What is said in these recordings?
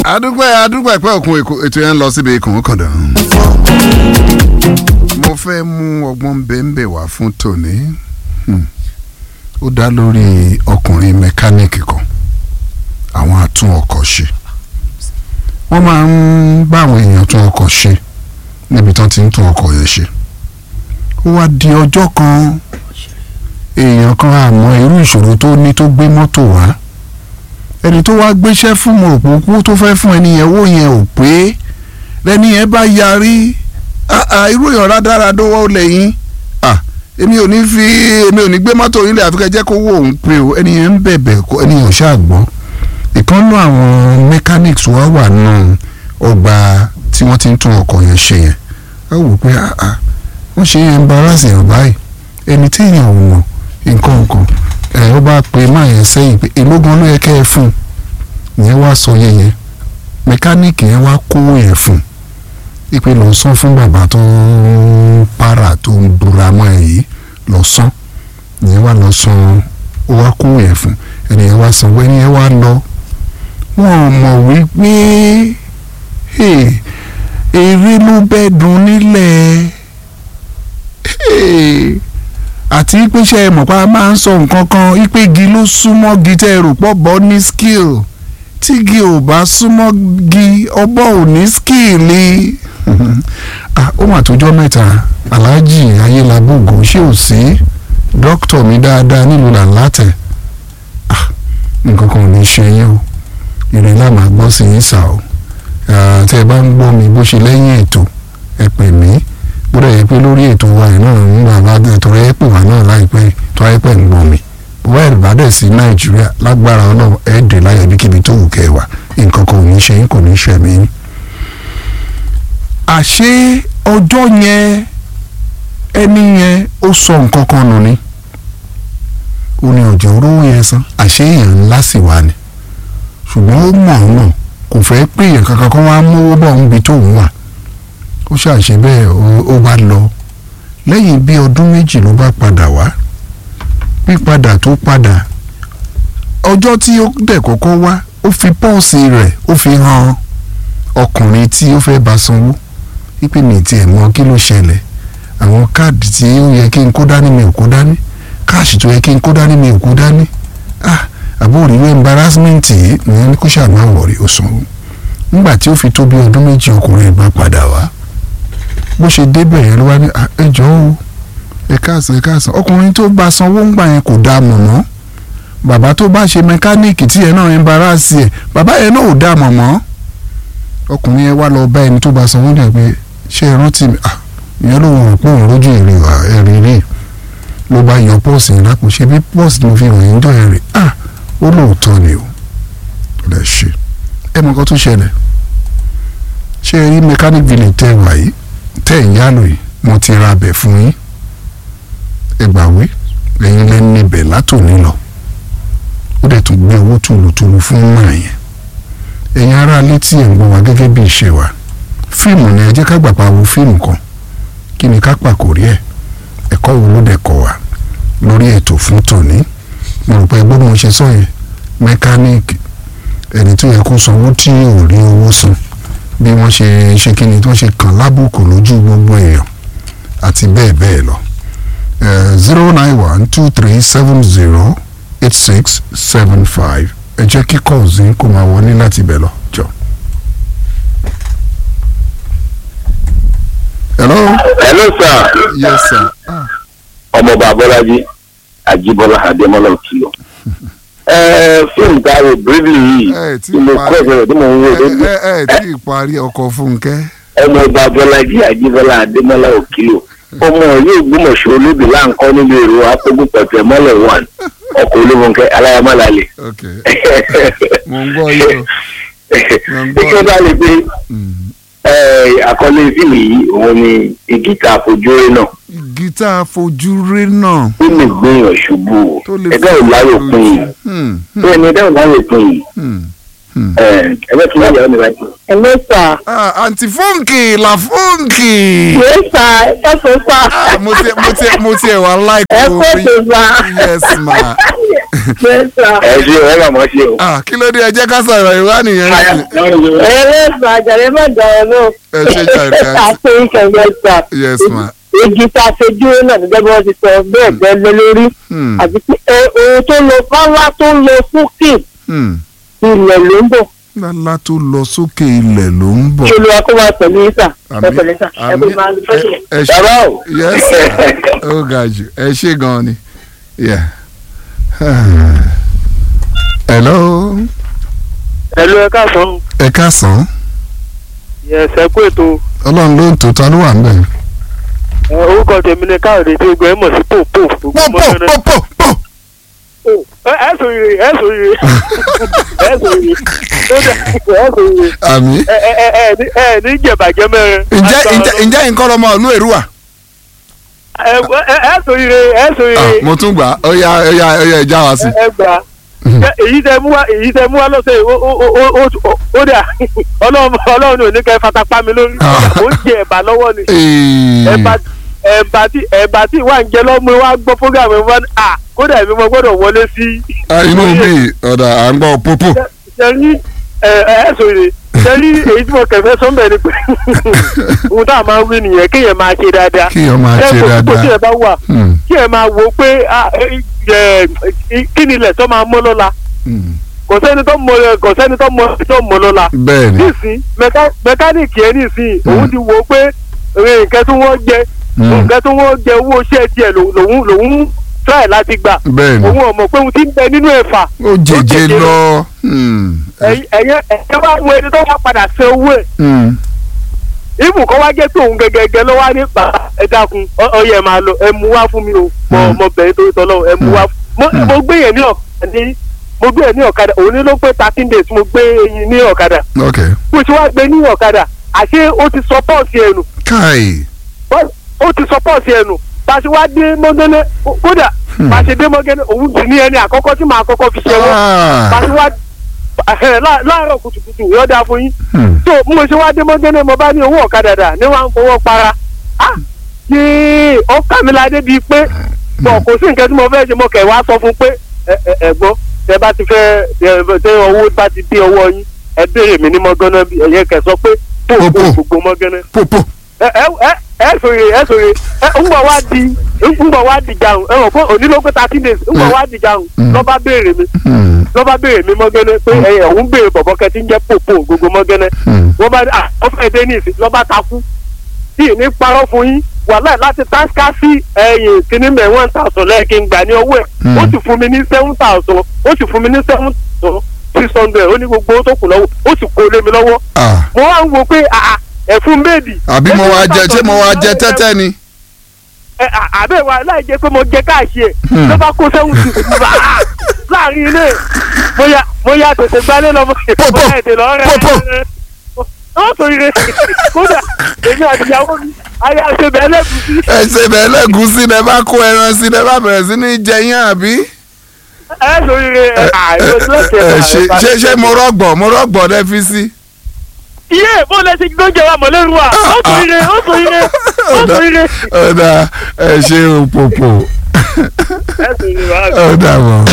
adúpẹ́ adúpẹ́ pẹ́ òkun ètò yẹn ń lọ síbi ikùn kàndán. mo fẹ́ mú ọgbọ́n bẹ́ẹ̀nbẹ́ wá fún tòní ó dá lórí ọkùnrin mẹkáníìkì kan àwọn atún ọkọ̀ ṣe wọ́n máa ń bá àwọn èèyàn tún ọkọ̀ ṣe níbi tán ti ń tún ọkọ̀ yẹn ṣe ó wá di ọjọ́ kan èèyàn kan àmọ́ irú ìṣòro tó ní tó gbé mọ́tò wá ẹni tó wá gbéṣẹ́ fún mo rò pé tó fẹ́ fún ẹni yẹn owó yẹn ò pé lẹ́ni yẹn bá yarí irú èèyàn rádaràdó wọ́n lẹ́yìn èmi ò ní fi èmi ò ní gbé mọ́tò yín lẹ̀ àfikẹ́ jẹ́ kó wó òun pé o ẹni yẹn ń bẹ̀bẹ̀ kó ẹni yẹn ò ṣáà gbọ́ ìkànnú àwọn mechanics wá wà nù ọgbà tí wọ́n ti ń tún ọkọ̀ yẹn ṣe yẹn á wò pé wọ́n ṣe yẹn embarrass èèyàn báyìí ẹni tí èèyàn ò mọ̀ nǹkan nǹkan ẹ̀ ó bá pe máa yẹn sẹ́yìn pé èló gan ló yẹ kẹ́ ẹ fún un ìyẹn wá sọ yẹn yẹn mẹkáníìkì yẹn wá kówó yẹn fún un ipe lọ san fún bàbá tó ń para tó ń dura mọ́ ẹ yìí lọ san ìyẹn wá lọ san ó wá kówó yẹn fún ẹni yẹn wá san wẹ́ni yẹn wá lọ wọn ò mọ̀ wípé eré ló bẹ́ dùn nílẹ̀ àti ìpèsè ẹ̀mọ̀pá máa ń sọ nǹkan kan ìpégi ló súnmọ́ gi tẹ́ ẹ rò pọ̀ bọ́ ní skill tígi ò bá súnmọ́ gi ọbọ̀ ò ní skill ni. ó mà tójọ́ mẹ́ta aláàjì ayélujábògò ṣé ò sí dókítà mi dáadáa nílùú làǹlàtẹ̀ nǹkan kan ò ní ṣe yín o ìrìn láàmú àgbọ̀ sí yín sà o tẹ́ ẹ bá ń gbọ́ mi bó ṣe lẹ́yìn ètò ẹ pè mí gbọ́dọ̀ yẹ pé lórí ètò wa yìí náà ń gbà bá tọrọ ẹ pè wá náà láìpẹ́ tọrọ ẹ pẹ́ ń gbọ́ mi bọ́wọ́ ẹ̀ bá dẹ̀ sí nàìjíríà lágbára ọlọ́run ẹ̀ dè láyé ibikíbi tó wù kẹ́ wà nǹkan kan ò ní ṣe yín kò ní ṣe mí. àṣé ọjọ́ yẹn ẹni yẹn ó sọ nǹkan kan nù ni ó ní ọjọ́ rówó yẹn san àṣé èèyàn ńlá sì wà ní ṣùgbọ́n ó mọ̀ ọ́n náà kò fẹ́ pé èèyàn kankan kan wá mówó bọ̀ níbi tóun wà ó ṣàṣe bẹ́ẹ̀ ó bá lọ lẹ́yìn bí ọdún méjì ló bá padà wá pípadà tó padà ọjọ́ tí ó dẹ̀ kọ́kọ́ wá ó fi pọ́ọ̀sì rẹ̀ ó fi hàn ọkùnrin tí ó fẹ́ bá sanwó wípé mi tiẹ̀ mọ kí ló ṣẹlẹ̀ àwọn káàdì tí ó yẹ kí n kó dání mi ò kó dání káàṣì tó yẹ kí n kó dání mi ò kó dání ah àbúrò ìwé embarrassment yìí ìyẹn kó ṣàmà wọ̀rí ó sanwó nígbà tí ó fi tó bí ọdún méjì ọkùnrin bá padà wá bó ṣe débẹ̀ yẹn ló wá ní ẹjọ́ o ẹ káàsán ẹ káàsán ọkùnrin tó bá sanwó ń gbà yẹn kò dáa mọ̀ mọ́ bàbá tó bá ṣe mẹkáníìkì tí yẹn náà ń bara sí ẹ bàbá yẹn náà ò dáa mọ̀ mọ́ ọkùnrin yẹn wá lọ bá ẹni tó bá sanwó ní ẹgbẹ́ ṣé ẹ rántí mi ìyẹn ló wọ̀n pé òun lójú èrè ẹ̀rí rí ló bá yọ pọ́ọ̀sì yẹn lápò ṣe bí pọ́ọ̀sì tó fi hàn yín dọ̀ ẹ̀rì ah ó lóòótọ́ ni o lè ṣe ẹ mọ̀ nǹkan tó ṣẹlẹ̀ ṣé ẹ rí mechanic village tẹ́ wà yìí tẹ́ ẹ̀ ń yálò yìí mo ti ra abẹ fún yín ẹgbàwé ẹ̀yin lẹ́nu níbẹ̀ látòní lọ ó dẹ̀ tún gbé owó tùlùtùlù fún mọ́ ẹ̀yẹn ẹ̀yin ará létí ẹ̀ ń gbọ́ wa gẹ́gẹ́ bí ìṣe wa fíìmù ni ẹ jẹ́ ká gbàgbà wo fíìmù kan kí ni ká pàkórí ẹ̀ ẹ̀kọ́ wo ló dẹ̀ kọ́ wa lórí ètò fún tòní mo rò pé gbọ́dọ̀ mo ṣe sọ yẹn mẹkáníìkì ẹni tó yẹ kó sanwó tí ò rí owó san bí wọ́n ṣe ṣe kí ni tí wọ́n ṣe kàn lábùkù lójú gbogbo èèyàn àti bẹ́ẹ̀ bẹ́ẹ̀ lọ zero nine one two three seven zero eight six seven five ẹ jẹ́ kí kọ́ọ̀sì kó máa wọlé láti bẹ̀ lọ jọ. hello. hello sir. yes sir. Ah. ọmọọba abọ́lájí àjíbọ́lá adémọ́lá òkìlọ̀. fíìmù tá a rò bíríbìlì yìí ẹ tí tí mo kọ́ ìbẹ̀rẹ̀ tí mo ń wò ẹ lójú. ẹ ẹ tí ì parí ọkọ̀ fúnkẹ́. ọmọọba abọ́lájí àjíbọ́lá adémọ́lá òkìlọ̀. ọmọ yóò gbúmọ̀ṣọ́ olóbì láǹkọ́ nílé èrò apógúnpọ̀tẹ̀ mọ́lẹ̀ one ọkọ̀ olóbunkẹ́ aláyàmọ́lálẹ̀. ok mo ń gbọ́ yìí o. Mo ń gbọ́. kíkọ́ bá lè pé Mm. àkọlé fíìmù yìí òun ni igi tá a fojú rí náà gítà fojúrí náà ó lè gbìyàn ṣubú o tó lè ẹgbẹ́ ò láyò pin yìí Hmm, hmm, bẹ́ẹ̀ ni ẹgbẹ́ ò láyò pin yìí hmm, hmm. ẹgbẹ́ tí wọ́n yà ọ́ mi báyìí. Hello, sir. Ah, àǹtí fúnkì la fúnkì. Yes, sir. Ẹ kò sá. Ah, mo ti mo ti mo ti ẹ̀ wá Ẹ láìpẹ́ kò tó sá. yes ma Yes, sir. ẹ ṣe ẹ bá mọ̀ ṣe o. ah kí ló dé ẹ jẹ́ ká sọ̀rọ̀ ìwá nìyẹn Yes, sir. Àjàlẹ́ má dọ̀rọ̀ náà. ẹ ṣe jàre àti Àpé ìṣẹ̀lẹ̀ sà. yes ma Igi tá a ṣe dúró náà gẹ́gẹ́ bí wọ́n ti sọ bẹ́ẹ̀ bẹ́ẹ̀ lé lórí. hmm, Àti pé ẹ, ohun tó lọ fáwá tó lọ sókè hmm. ilẹ̀ ló ń bọ̀. lálá tó lọ sókè ilẹ̀ ló ń bọ̀ Kí olúwa kó wá pẹ̀lú yín sà. Ẹ àmì pẹ̀lẹ́ sà. Ẹ kó máa ń fẹ́ ẹ ẹ ṣe bàbá o. yes sir. ó ga jù ẹ ṣe gan ni yeah. hello Ẹ̀lú ẹ̀ka sàn. ẹ káàsán Yẹ̀sẹ̀ kú ètò. ọlọ́run ló ń tó ta ló wà ń bẹ̀. Orúkọ tèmi ni Káyọ̀dé tí gbogbo ẹ̀ mọ̀ sí pòpò. pò pò pò pò pò. Ẹ sọ ire, ẹ sọ ire. Ẹ sọ ire. Ó dà, ẹ sọ ire. àmì. Ẹ ẹ ẹ ẹ ní- ẹ ní jẹ̀bàjẹ́ mẹ́rin. ǹjẹ́ ǹjẹ́ ǹjẹ́ nǹkan ọmọ ìlú èrúwà. Ẹ ẹ ẹ sọ ire, ẹ sọ Ah, ire. mo tún gbà á ó yá ó yá ó yá ìjà wá sí. Ẹ gbà. Ṣé Èyí tẹ mú wá èyí tẹ mú wá lọ́sẹ̀ yìí, ó ó ó ó ó ó dà ọlọ́run ọlọ́run ò ní kẹ́ fata pa mi lórí. Ah. Ó ń jẹ ẹ̀bà lọ́wọ́ ni. Ee, Ẹ̀bà ẹ̀bà tí ẹ̀bà tí wà ń jẹ lọ́mú wa gbọ́ fúgàmù wọn à kódà èmi mo gbọ́dọ̀ wọlé sí ah, inú mi ọ̀dà à ń gbọ́ pópó. sẹ́rí ẹ ẹ sòrè sẹ́rí èyí tí mo kẹ̀fẹ́ sọ́nbẹ̀ ni pé ohun tá a máa ń wí nìyẹn kéèyàn máa ṣe dáadáa kí ọ máa ṣe ẹ kò tí dáadáa. ẹ bá wà Hmm, kí ẹ máa wò ó pé ah, ẹ, ẹ, kí ni ilẹ̀ tó máa mọ́ lọ́la hmm. kò sẹ́ni tó mọ kò sẹ́ni tó mọ tó mọ lọ́la bẹ́ẹ̀ ni. nísìn mẹká- mẹkáníìkì ẹ nísìn Mm. òun ti wò ó pé ẹ, nǹkan tí wọ́n jẹ Hmm, nǹkan tí wọ́n jẹ owó iṣẹ́ tiẹ̀ lòun lòun lòun try láti gbà bẹ́ẹ̀ ni. òun ò mọ̀ pé òun ti ń bẹ nínú ẹ̀fà ó jẹjẹ jẹjẹ lọ. Hmm, ẹ̀yẹ ẹ̀yẹ wá wo ẹni tó wá padà ṣe owó ẹ̀ hmm. ibù kọ́ wá jẹ́ pé òun gẹ́gẹ́gẹ́ ló wá nípa ẹ dákun ọ- ọyẹ máa lọ ẹ mú wá fún mi o mọ Mm. ọmọ bẹ̀rẹ̀ torí tọ́lọ́ ẹ mú wá fún mo Mm. mo gbé yẹn ní ọ̀kadà ní mo gbé yẹn ní ọ̀kadà òun ní ló pé thirteen days mo gbé yẹn ní ọ̀kadà ok. bó ṣe wá gbé ní ọ̀kadà àṣé ó ti sọ pọ́ọ̀sì ẹnu káì. ó ti sọ pọ́ọ̀sì ẹnu bá a ṣe wá dé mọ́gẹ́lẹ́ kódà Hmm. bá a ṣe dé mọ́gẹ́lẹ́ òun sì ní ẹni àkọ́kọ́ tí màá kọ́kọ́ fi ṣẹ́wọ́ bá a Ah, ṣe wá ẹ̀, lá- láàárọ̀ kùtùkùtù yọ̀ọ́ dáa fún yín hmm. tó mo ṣe wá dé mọ́gẹ́lẹ́ mo bá ní owó ọ̀kadà dà ní wàá ń fowó para ah yéé ó kà mí ládé bíi pé bọ̀ kò sí nǹkan tí mo fẹ́ ṣe mo kẹ̀ wá sọ fún pé ẹ ẹ ẹ gbọ́ tẹ bá ti fẹ́ ẹ tẹ owó bá ti dé ọwọ́ yín ẹ béèrè mi ní mọ́gánná bí ẹ̀yẹ kẹ̀ sọ pé tó Pò, pò. kó gbogbo mọ́gánná pópó. ẹ ẹ ẹ ẹ sòrè ẹ sòrè ẹ ń bọ̀ wá di ń bọ̀ wá di jàùn ẹ rò pé òní ló pé thirteen days ń bọ̀ wá di jàùn Mm. lọ́ba béèrè mi Hmm, lọ́ba béèrè mi mọ́gánná pé ẹ̀yẹ òun béèrè bọ̀bọ̀ kẹ́ ti ń jẹ́ pòpò gbogbo mọ́gánná hmm. wọ́n bá à wọ́n fẹ́ dé ní ìsìn lọ́ba takú tí ní parọ́ fún yín wàhálà láti táṣká sí ẹ̀yìn kìíní mẹ́ one thousand lẹ́ẹ̀kí ń gbà ní owó ẹ̀ Hmm. ó sì fún mi ní seven thousand ó sì fún mi ní seven thousand six hundred ó ní gbogbo owó tó kù lọ́wọ́ ó sì kó lé mi lọ́wọ́ Ah, mo wá ń wo pé àà ẹ̀fún méèdì. àbí mo wá jẹ ṣé mo wá jẹ tẹ́tẹ́ ni. ẹ à- àbẹ̀ wa láì jẹ́ pé mo jẹ káàṣì ẹ̀ Hmm. ló bá kó sẹ́wọ̀n sí i bá a láàrin ilé mo ya mo ya tètè gbálẹ̀ lọ mo Pò, pò, ya ètè lọ rẹ̀ pò, pò. ó sọ ire kódà èmi àti ìyàwó mi ayé àṣebẹ̀ ẹlẹ́gùsí ẹ ṣe bẹ́ẹ̀ lẹ́gùúsí lẹ bá kó ẹran sí lẹ bá bẹ̀rẹ̀ sí ní jẹ yín àbí. ẹ sọ ire ẹ àìsàn lọ́sẹ̀ ẹ ṣe ṣe ṣe mo rọgbọ mo rọgbọ lẹ fi sí. iye bó lẹ ṣe gbóúnjẹ wa mọ̀lẹ́rù wa ó sọ ire ó sọ ire ó sọ ire ọ̀dà ẹ ṣe òpòpò ẹ sọ ire wa. ọ̀dà mọ̀.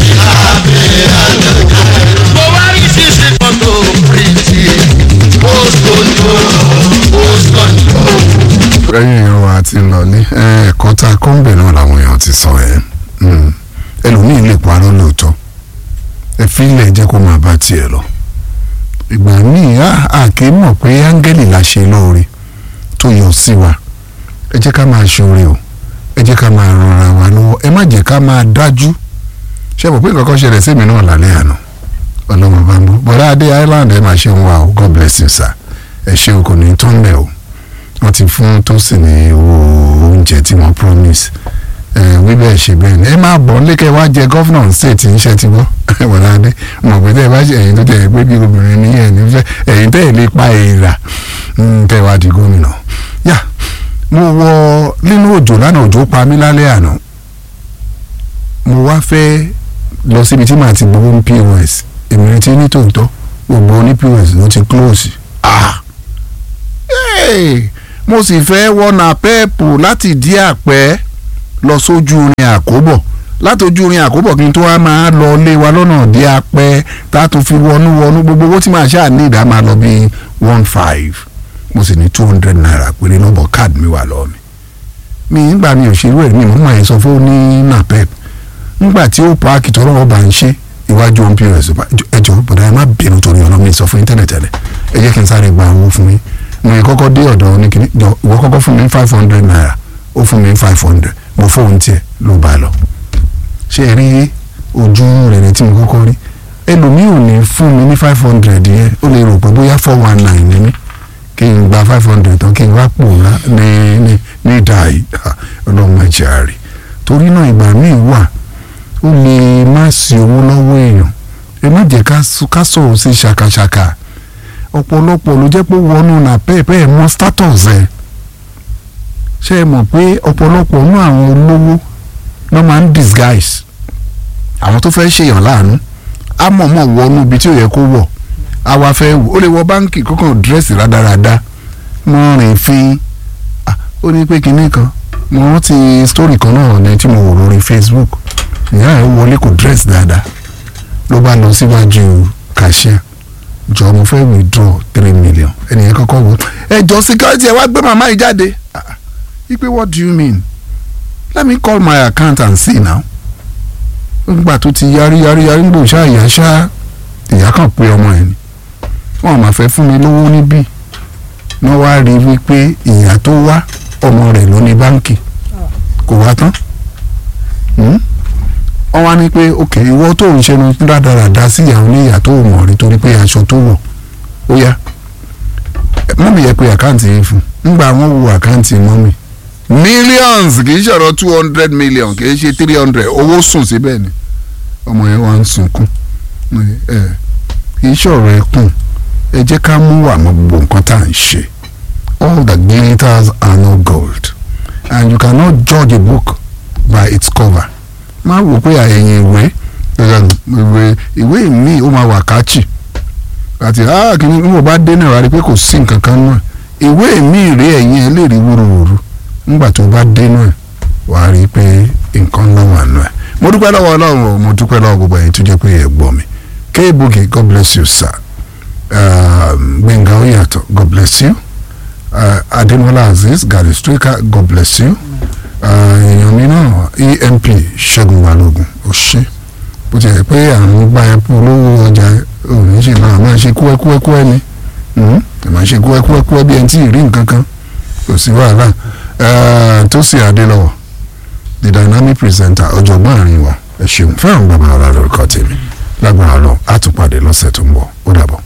mo wá rí ṣíṣe fọ́tò pírìtì pósítọ̀nù pósítọ̀nù. ẹ̀yin èèyàn wa ti ń lọ ní ẹ̀kọ́ tá a kọ́ ń bẹ̀ náà làwọn èèyàn ti sọ ẹ̀ ẹlòmíì lè parọ́ lóòótọ́ ẹ fi ilẹ̀ jẹ́ kó máa bá tiẹ̀ lọ ìgbà míì á á kì í mọ̀ pé áńgẹ́lì la ṣe lóore tó yọ sí wa ẹ jẹ́ ká máa ṣoore o ẹ jẹ́ ká máa rọra wa lọ́wọ́ ẹ má jẹ́ ká máa dájú ṣé mo pé nǹkan kan ṣẹlẹ̀ sí mi náà lálẹ́ àná ọlọ́mọ bá ń bọ̀ bọ́dá adé island ẹ máa ṣe ń wá o god bless you sir ẹ ṣe o kò ní tán lẹ̀ o wọ́n ti fún tósìn ní owó oúnjẹ tí wọ́n promise ẹ wí bẹ́ẹ̀ ṣe bẹ́ẹ̀ ni ẹ máa bọ̀ lékè wá jẹ gọ́fúnà state ń ṣe ti gbọ́ bọ́dá adé mọ̀ pé tẹ́ ẹ bá ṣe ẹ̀yin tó tẹ̀ ẹ pé bí obìnrin ní ẹ̀ nífẹ̀ ẹ̀yin tẹ́ ẹ lè pa èèrà tẹ́ ẹ wá di gómìnà yá mo wọ nínú òjò lánàá òjò pa mí lálẹ́ àná mo wá fẹ́ lọ síbi tí màá ti gbowó ní pos èmi retí ní tòótọ́ gbogbo ní pos ló ti close ah hey! mo sì fẹ́ wọnà pẹ́ẹ̀pù láti dí àpẹ́ lọ sójú orin àkóbọ̀ látọjú rin àkóbọ̀ kí n tó wá máa lọ lé wa lọ́nà dé apẹ́ tá a tún fi wọnú wọnú gbogbo owó tí màá ṣáà ní ìdá máa lọ bíi one five mo sì ní two hundred naira péré lọ́bọ̀ káàdì mi wà lọ́ọ́ mi mi nígbà mi ò ṣerú ẹ̀ mi mo máa yẹn sọ fún ní napep nígbà tí ó paaki tọrọ ọba ń ṣe iwájú ohun pos ẹjọ bọ̀dá ẹ má bínú torí ọ̀nà mi sọ fún yín tẹ́lẹ̀tẹ́lẹ̀ ẹ jẹ́ kí n sáré gba owó fún yín mo yẹ kọ́kọ́ dé ọ̀dọ̀ oníkìní jọ ìwọ kọ́kọ́ fún mi five hundred naira ó fún mi five hundred mo fóun tiẹ̀ ló bá lọ ṣé ẹ rí ojú rere tí mo kọ́kọ́ rí ẹlòmíì ò ní fún mi ní five hundred yẹn ó lè rò pé bóyá four one nine ni mí kí n gba five hundred tán kí n wá pòórá ní ní ní ìdá yìí ọlọ́run máa jẹ́ àárẹ̀ torí náà ìgbà míì wà ó lè má sí owó lọ́wọ́ èèyàn ẹ má jẹ́ ká sọ̀rọ̀ sí ṣàkàṣàkà ọ̀pọ̀lọpọ̀ ló jẹ́ pé wọnú nà pẹ́ẹ́pẹ́ mọ́ status ẹ̀ ṣé ẹ mọ̀ pé ọ̀pọ̀lọpọ̀ nú àwọn olówó ló máa ń disguise àwọn tó fẹ́ ṣèyàn láàánú á mọ̀ọ́mọ̀ wọnú ibi tí ò yẹ kó wọ̀ àwa fẹ́ wò ó lè wọ báńkì kọ́kàn dírẹ́sì rádaràda mo rìn fín ó ní pé kinní kan mo rántí story kan náà ní tí mo wò lórí Facebook ìyá ẹ̀ wọlé kò dírẹ́sì dáadáa ló bá lọ síwájú cashier jọ mo fẹ́ withdraw three million ẹnìyẹn kọ́kọ́ wò ẹ jọ security ẹ wá gbé màmá yìí jáde ipe what do you mean let me call my account and see now nígbà tó ti yarí yarí yarí ń gbò ṣá ìyá ṣá ìyá kan pé ọmọ ẹ ni wọn máa fẹ́ fún mi lówó níbí wọ́n wá rí wípé ìyá tó wá ọmọ rẹ̀ ló ní báǹkì kò wá tán wọ́n wá ní pé ok ìwọ tó ń ṣe nu rádaràda sí ìyàwó ní ìyá tó mọ̀ rí torí pé aṣọ tó wọ̀ ó yá mọ́mì yẹ pé àkáǹtì yìí fún nígbà wọ́n wo àkáǹtì mọ́mì millions kì í ṣọ̀rọ̀ two hundred million kì í ṣe three hundred owó sùn síbẹ̀ ni ọmọ yẹn wá ń sunkún kì í ṣọ̀rọ̀ ẹkùn ẹ jẹ́ ká mú wà mọ́ gbogbo nǹkan tá à ń ṣe all that glitters are not gold and you cannot judge a book by its cover má wò pé àyẹ̀yìn ìwé ìwé ìwé mi ó máa wà káàchì àti kìíní bí mo bá dé náà rí i pé kò sí nǹkan kan náà ìwé mi rí ẹ̀yìn ẹ̀ lè rí wúruwúru nígbà tó bá dé náà wà á rí i pé nǹkan náà wà náà mo dúpẹ́ lọ́wọ́ ọlọ́run o mo dúpẹ́ lọ́wọ́ gbogbo ẹ̀yin tó jẹ́ pé ẹ̀ gbọ́ mi K-Boogie God bless you sir Gbẹ̀ngà Oyàtọ̀ God bless you uh, Adémọ́lá Azeez Gary Striker God bless you èèyàn mi náà EMP Ṣẹ́gun Balógun ó ṣe bó ti yẹ pé àwọn gba ẹ̀pọ̀ olówó ọjà òní ṣe máa máa ṣe kúẹ́kúẹ́kúẹ́ ni máa ṣe kúẹ́kúẹ́kúẹ́ bí ẹni tí ì rí nǹkan kan kò sí wàhálà Tósìn Adélọ́wọ̀ the dynamic presenter ọ̀jọ̀gbọ́n àárín wa ẹ ṣeun fẹ́ràn bàbá ọ̀la lórúkọ tèmi lágbára lọ àtúpàdé lọ́sẹ̀ tó ń bọ̀ ó dàbọ̀.